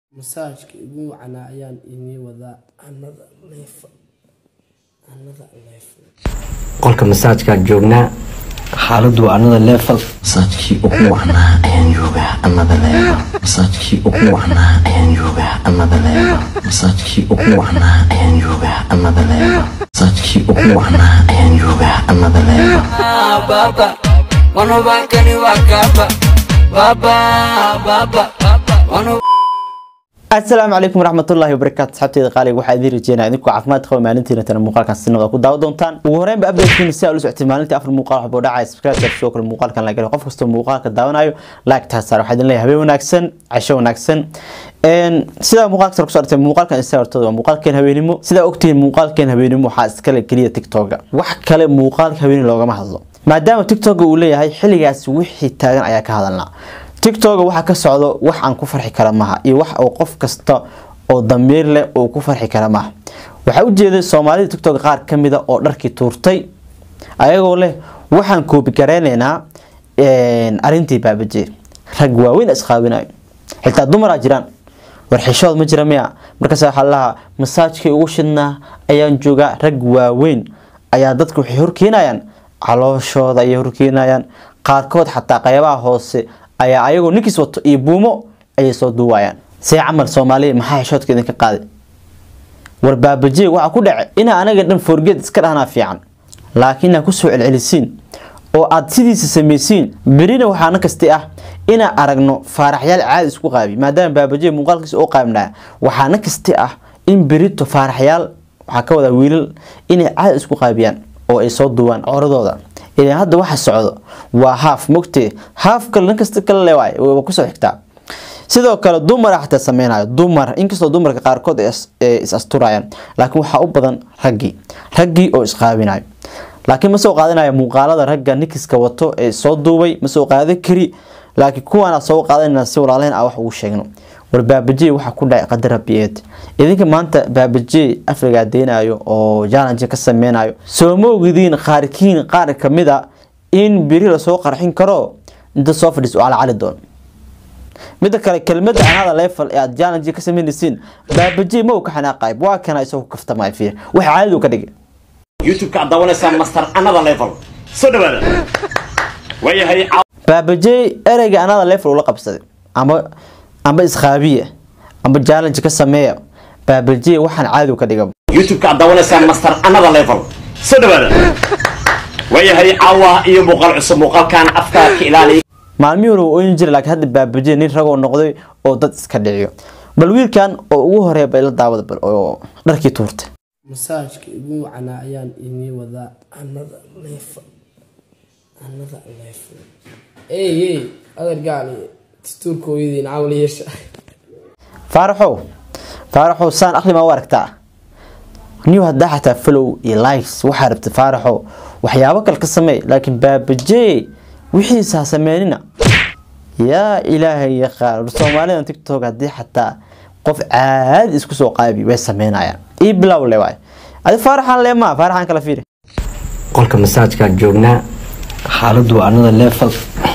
Massage-ka ugu wacnaa ayaan idin wadaa another level. Another level. qolka masaajkaan joognaa xaaladdu waa another level masaajkii ugu wacnaa ayaan joogaa another level masaajkii ugu wacnaa ayaan joogaa another level masaajkii ugu wacnaa ayaan joogaa another level masaajkii ugu wacnaa ayaan joogaa another level baba wanobakani wakaba baba baba wano asalaamu calaykum waraxmatullaahi wabarakaatu asxaabteeda qaaliga waxaa idiin rajeynaya idinku caafimaad qaba maalintiina tana muuqaalkan sinada ku daawa doontaan ugu horreynba updatekiina si aa ula socotay maalintii afar muuqaal waxbuu dhacaya subscribe sidoo kale muuqaalkan la galay qof kastoo muuqaalka daawanayo like taa saar waxaa idin leeyahay habeen wanaagsan casho wanaagsan sidaa muuqaalka sare kusoo artay muuqaalkan isa hortooda waa muuqaalkeen habeenimo sidaa ogtihiin muuqaalkeen habeenimo waxaa iskale keliya tiktoka wax kale muuqaalka habeenimo loogama hadlo maadaama tiktoka uu leeyahay xilligaas wixii taagan ayaa ka hadalnaa tiktoka waxaa ka socdo wax aan ku farxi kara maaha iyo wax oo qof kasta oo damiir leh uu ku farxi kara maaha waxaa ujeeday soomaalida tiktok qaar kamida oo dharkii tuurtay ayagoo leh waxaan koobi gareyneynaa arintii baabaje rag waaweyn isqaabinayo xitaa dumaraa jiraan warxishood ma jira miya markaas waxaa lahaa masaajkii ugu shidnaa ayaan joogaa rag waaweyn ayaa dadka waxay horkeenayaan calooshooda ayay horkeenayaan qaarkood xataa qeybaha hoose ayaa ayagoo ninkiis wato iyo buumo ayay soo duuwayaan see camal soomaaliya maxaa xishoodka idinka qaaday war baabajeeg waxaa ku dhacay inaa anaga dhan forgeed iska dhahnaa fiican laakiin inaa kusoo celcelisiin oo aad sidiisa samaysiin berina waxaana kasti ah inaa aragno faaraxyaal caadi isku qaabi maadaama baabajeeg muuqaalkiisa oo qaabnaa waxaana kasti ah in berito faaraxyaal waxaa ka wadaa wiilal inay caadi isku qaabiyaan oo ay soo duubaan cooradooda ilaa hadda waxa socdo waa haaf mogtee haaf kale nin kasta kale leewaay waa kusoo xigtaa sidoo kale dumar xataa sameynayo dumar inkastoo dumarka qaarkood ay is asturayaan laakiin waxaa u badan raggii raggii oo isqaabinayo laakiin ma soo qaadanayo muuqaalada ragga nikiska wato ee soo duubay ma soo qaadan kari laakiin kuwaana soo qaadanayna si walaalayn ah wax ugu sheegno war baabajey waxaa ku dhacay qadar rabiyeed idinka maanta baabajey afrigaa deynayo oo challenge ka sameynayo soo ma ogdiin qaarkiin qaar kamida in beri lasoo qarxin karo inta soo fadhiis oo calacali doon midda kale kelmada anada level ee aad challenge ka sameynaysiin baabajey ma uu ka xanaaqayb waa kana isagoo kaftamay fiir wax caadi uu ka dhigay youtube-ka aad daawanaysaa master another level soo dhawaada waayahay baabajey ereyga anada level ula qabsaday ama amba isqaabiya amba challenge ka sameeya baabajey waxaan caadi ka dhiga youtube-ka aad daawanaysaa master another level soo dhawaada waayahay caawa iyo muuqaal cusub muuqaalkan afka ka ilaaliya maalmihii hore oyin jira laakiin hadda baabajey nin ragoo noqday oo dad iska dhiciyo bal wiilkan oo ugu horeeya ba ila daawada bal oo dharkii tuurtay Massage-ka ugu wacnaa ayaan idin wadaa another level. Another level. Hey hey, adeer gaali dastuurka hooyadiin camal yeesha. faaraxow faaraxow saan akhri ma u aragtaa niw haddaa xataa follow iyo likes waxaa rabta faaraxow waxyaabo kale ka sameey laakiin baabajey wixiisa ha sameynina yaa ilaahay yaqaan war soomaalidan tiktok haddii xataa qof caadi isku soo qaabi way sameynayaan ii bilow le waay adi faaraxan le maa faaraxan kala fiiri qolka masaajkaan joognaa xaaladdu waa another level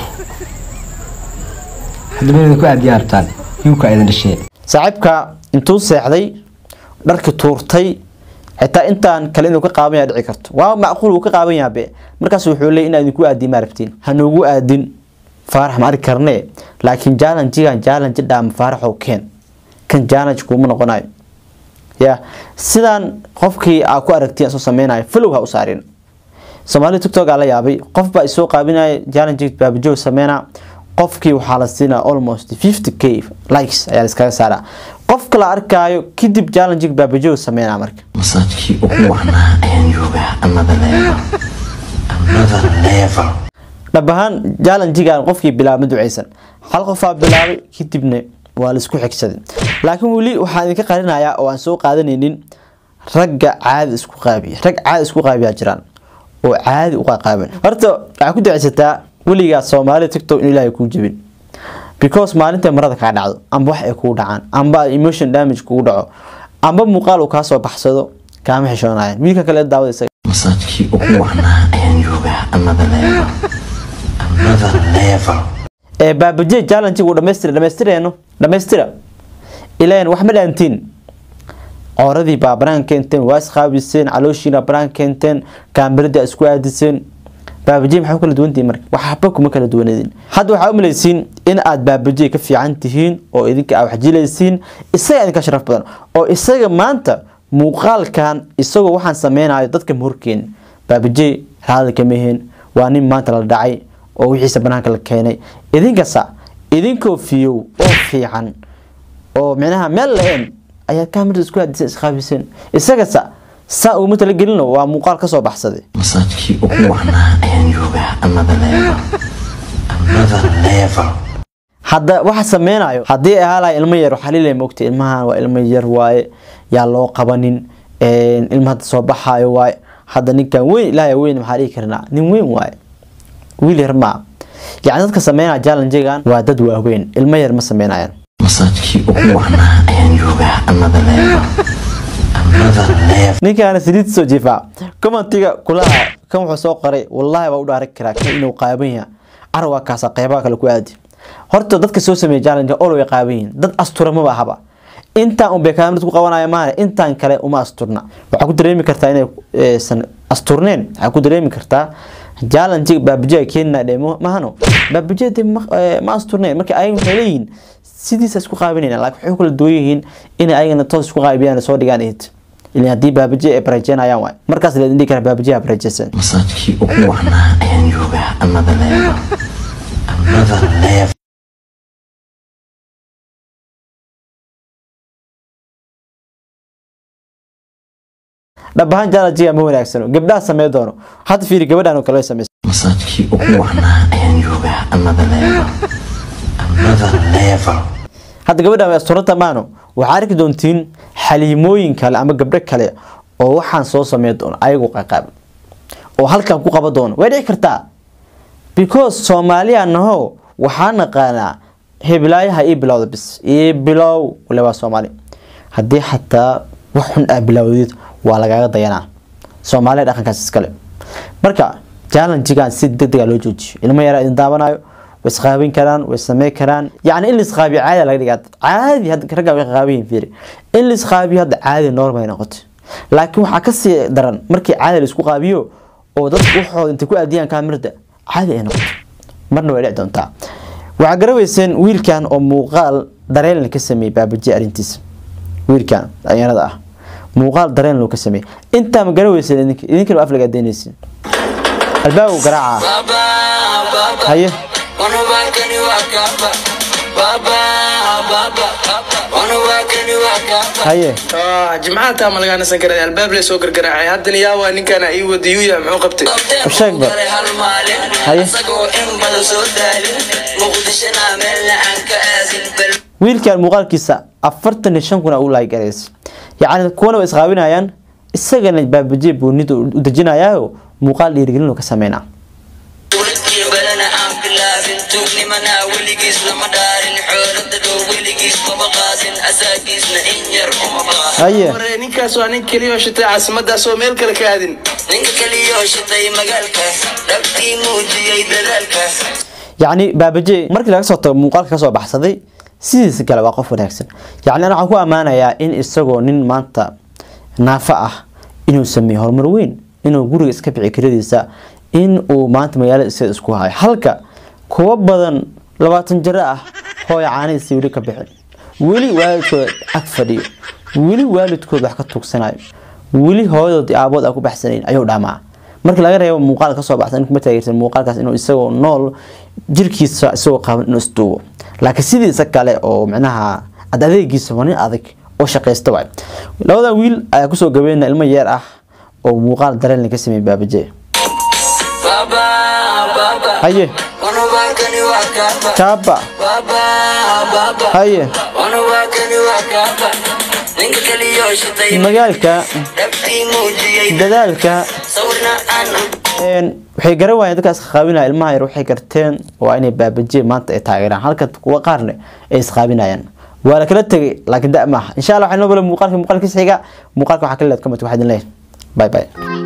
haddaba inaad ku aadiyaa rabtaan yuuka idin dhashee saaxiibka intuu seexday dharki tuurtay xitaa intaan kale inuu ka qaaban yaha dhici karto waa macquul uu ka qaaban yaha be markaas wuxuu leey inaa idinku aadin ma rabtiin hanuugu aadin faarax ma arki karnee laakiin jaalanjigan jaalanji dhaama faaraxow keen kan jaalanj kuuma noqonayo ya sidaan qofkii aa ku aragtiin soo sameynayo flow ha u saarin soomaalida tiktok aa la yaabay qof baa isoo qaabinaya jaalanji baabajoog sameynaa qofkii waxaa la siinaa almost 50 k likes ayaa la iskaga saaraa qofka la arkaayo kadib challenge baabajoog sameynaa marka masaajkii ugu wacnaa ayaan joogaa another level another level dhab ahaan challengegan qofkii bilaabma duceysan hal qofaa bilaabay kadibna waa la isku xigsaday laakiin weli waxaan idinka qarinayaa oo aan soo qaadanaynin ragga caadi isku qaabiya rag caadi isku qaabiyaa jiraan oo caadi u qaqaaban horta waxaa ku duceysataa weligaa soomaalida tiktok in ilaahay kuu jebin because maalinta marada kaa dhacdo amba wax ay kugu dhacaan amba emotion damage kugu dhaco amba muuqaal uu kaa soo baxsado kaama xishoonayan wiilka kale daawada isaga masaajkii ugu wacnaa ayaan joogaa another level another level ee baabaje challenge uu dhamaystira dhamaystirayno dhamaystira ilaan wax ma dhaantiin cooradii baa banaan keenteen waa isqaabiseen calooshiina banaan keenteen kaambiradii isku aadiseen baabajiye maxaa ku kala duwantihiin marka waxba kuma kala duwanadin hadda waxaa u malaysiin in aad baabajiye ka fiican tihiin oo idinka aad waxjilaysiin isaga idinka sharaf badan oo isaga maanta muuqaalkan isagoo waxaan sameynayo dadka mahorkeen baabajiye raali kama ahin waa nin maanta la dhacay oo wixiisa banaanka la keenay idinkasa idinkoo fiyow oo fiican oo micnaha meel la-een ayaad kaamirada isku aadiseen isqaabiseen isagasa saa uguma talagelino waa muuqaal kasoo baxsaday masaajkii ugu wacnaa ayaan joogaa another level another level hadda waxa sameynayo haddii ay ahaa lahay ilmo yar waxaa lilay mogta ilmahan waa ilmo yar waaye yaa loo qabanin ilma hadda soo baxaayo waaye hadda ninkan weyn ilaahay weyn maxaa dhihi karnaa nin weyn waaye wiil yar maa yacni dadka sameynaya challengegan waa dad waaweyn ilmo yar ma sameynayaan masaajkii ugu wacnaa ayaan joogaa another level another level ninkaana saliid soo jiifaa commentiga kulaha kan wuxuu soo qoray wallahi baa u dhaaran karaa kan inuu qaaban yahay carwaa kaasa qeybaha kale ku aadi horta dadka soo sameeya challenge ol way qaaban yihiin dad astura maba ahaba intaan un bay kaamirad ku qabanaya maana intaan kale uma asturna waxaa ku dareemi kartaa inay san asturneen waxaa ku dareemi kartaa challenge baabajiya keenna dhe mahano baabajiya de ma asturneen marka ayaga waxay leeyihiin sidiisa isku qaabinayna laakiin waxay kala duwan yihiin inay ayagana toos isku qaabiyaan soo dhigaan eed ilaa haddii baabajiya ay barajeynayaan waay markaas la dhihi kara baabajiya barajeysan masaajkii ugu wacnaa ayaan joogaa another level another level dhab ahaan challenge ma wanaagsano gabdhaha samee doono hadda fiiri gabadhan oo kale sameysa masaajkii ugu wacnaa ayaan joogaa another level another level hadda gabadhan way asturanta maano waxaa arki doontiin xaliimooyin kale ama gabdho kale oo waxaan soo samey doono ayagu qaqaab oo halkan ku qaban doono way dhici kartaa because soomaaliya naho waxaa naqaanaa heblaayaha ii bilowda bis ii bilow wale waa soomaali haddii xataa wax xun aa bilowdid waa lagaaga dayanaa soomaaliya dhaqankaas iskale marka challengegan si degdega loo joojiyo ilmo yaraa idin daawanayo way isqaabin karaan way samey karaan yacni in la isqaabiyo caadi laga dhigaa caadi hadda ragga way qaabiyin fiiri in la isqaabiyo hadda caadi normal ay noqoto laakiin waxaa kasii daran markii caadi la isku qaabiyo oo dadku waxooda intay ku aadiyaan kaamirada caadi ay noqoto marna way dhici doontaa waxaa garaweyseen wiilkan oo muuqaal dareen ka sameeyey baabaji arrintiisa wiilkan dhalinyarada ah muuqaal dareen loo ka sameeyey intaa ma garaweyseen idinka idinkana aflaga adeynaysin albaabu garaaca Baba, baba, haye wanubakani wakaba. Baba, baba, wanubakani wakaba. haye jimcaha taa ma lagaa nasan karaa albaab lee soo gargaraacay haddana yaa waa ninkaana ii wada yuuya muxuu qabtay sheeg ba. hal maalin Haye. asagoo in badan soo daalin muqdishona meelna aan ka aadin bal wiilkan muuqaalkiisa afartan iyo shan kun aa u laagarays yacni kuwana way isqaabinayaan isagana baabajiye buunida u dejinayaayo muuqaal dhiirigelin oo ka sameynaa dowladkii balana aan bilaabin tuugnimana weligiis lama dhaarin xoolada dhow weligiis maba qaadin asaagiisna in yar uma baahan haye Waree, ninkaas waa nin keliya oo shitay caasimadaas oo meel kale ka aadin ninka kaliyoo shitay magaalka dhabtii muujiyey dadaalka yacni baabaje markii laga soo tago muuqaalka kasoo baxsaday sidiisa kale waa qof wanaagsan yacni ana waxaan ku ammaanayaa in isagoo nin maanta naafo ah inuu sameeyo horumar weyn inuu guriga iska bici kiradiisa in uu maanta magaalada isaga isku hayo halka kuwa badan labaatan jiro ah hooya caanihiisa weli ka bixin weli waalidkooda ag fadhiyo weli waalidkood wax ka tuugsanayo weli hooyadood iyo aabood aan ku baxsanayn ayuu dhamaa marka laga reebo muuqaal kasoo baxsan in kuma taageersan muuqaalkaas inuu isagoo nool jirkiisa isagoo qaaban inuu isduubo laakiin sidiisa kale oo micnaha ad adeegiisa waa nin adag oo shaqaysta waay labadan wiil ayaa kusoo gabeyna ilmo yeer ah oo muuqaal dareen ka sameeyay baabaje baba baba haye wanubakani wakaba kaaba baba baba haye wanubakani wakaba ninka kaliyoo shitay magaalka dhabtii muujiyey dadaalka sawirna aan een, waxay garan waayeen dadkaas qaabinaya ilmaha yar waxay garteen waa inay baabajiye maanta ay taageeraan halka kuwa qaarne ay isqaabinayaan waa la kala tegay laakiin da maaha insha allah waxay noo bala muuqaalka muuqaalkiisa xiga muuqaalka waxaa kala leed comment waxaa idin leeyahay bye bye